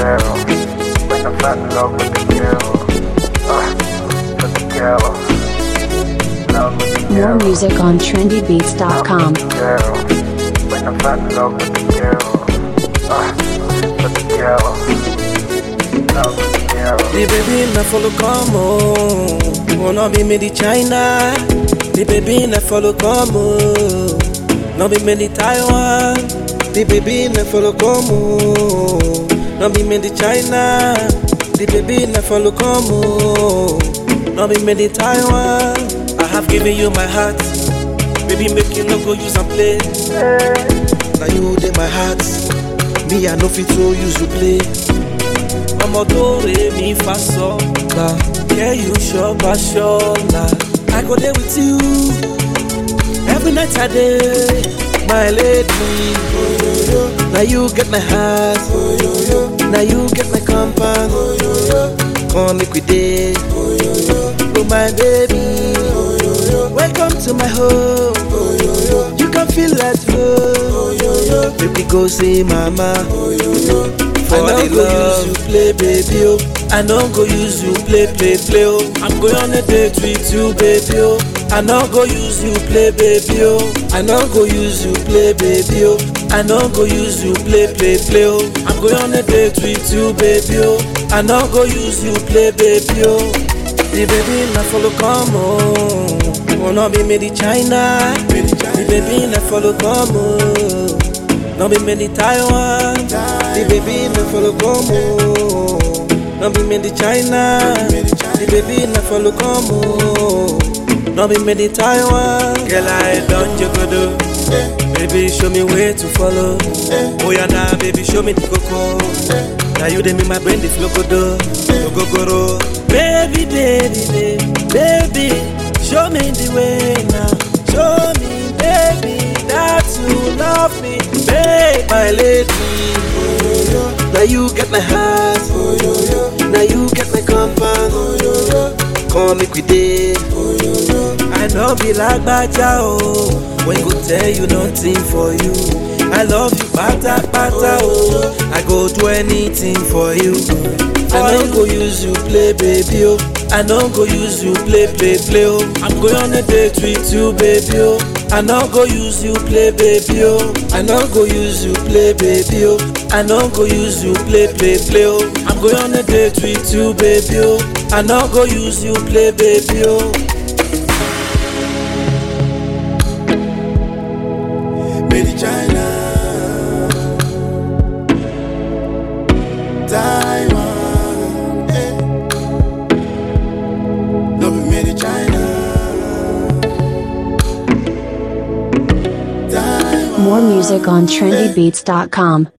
girl. When I fell in love with the girl. Uh, with the girl. Love with the More girl. music on trendybeats.com. Girl. When I fell in love with the girl. Uh, with the girl. Love with the girl. The baby na follow come on. Wanna be made in China. The baby na follow come on. No be made in Taiwan. The baby na follow come on. No be made in China. The baby na follow come on. No be made in Taiwan. I have given you my heart. Baby, make you no go use and play. Now you dey my heart. Me, I no fit to use to play. ọmọ tó rè mí fa sọ la kẹ́ you ṣọba ṣọla i go dey with you every night i dey my lady na you get my heart na you get my compound come make we dey oh my baby welcome to my home you can feel at home baby go see mama. I no go use you play baby oh. I no go use you play play play oh. I'm going on a date with you baby oh. I no go use you play baby oh. I no go use you play baby oh. I no go use you play play play oh. I'm going on a date with you baby oh. I no go use you play baby oh. The baby na follow come on. Wanna be made in China. The baby na follow come on. No be made in Taiwan. The baby na follow come on. No be made in China. The baby na follow come on. No be made in Taiwan. Girl, I don't jogodo. Baby, show me where to follow. Oh yeah, now baby, show me the coco. Now you dey make my brain the flogodo, gogoro. Baby, baby, baby, baby, show me the way now. Show me, baby, that you love me, babe, my lady. Now you get my heart, now you get my compound. Come make we dey. I know be like Baja oh, when go tell you nothing for you. I love you, pata pata oh. I go do anything for you. I no go use you play baby oh. I no go use you play play play oh. I'm going on a date with you baby oh. I no go use you play baby oh. I no go use you play baby oh. I no go use you play play play oh. I'm going on a date with you baby oh. I no go use you play baby oh. Made in China, Taiwan, eh. No be made in China, Taiwan. More music on trendybeats.com.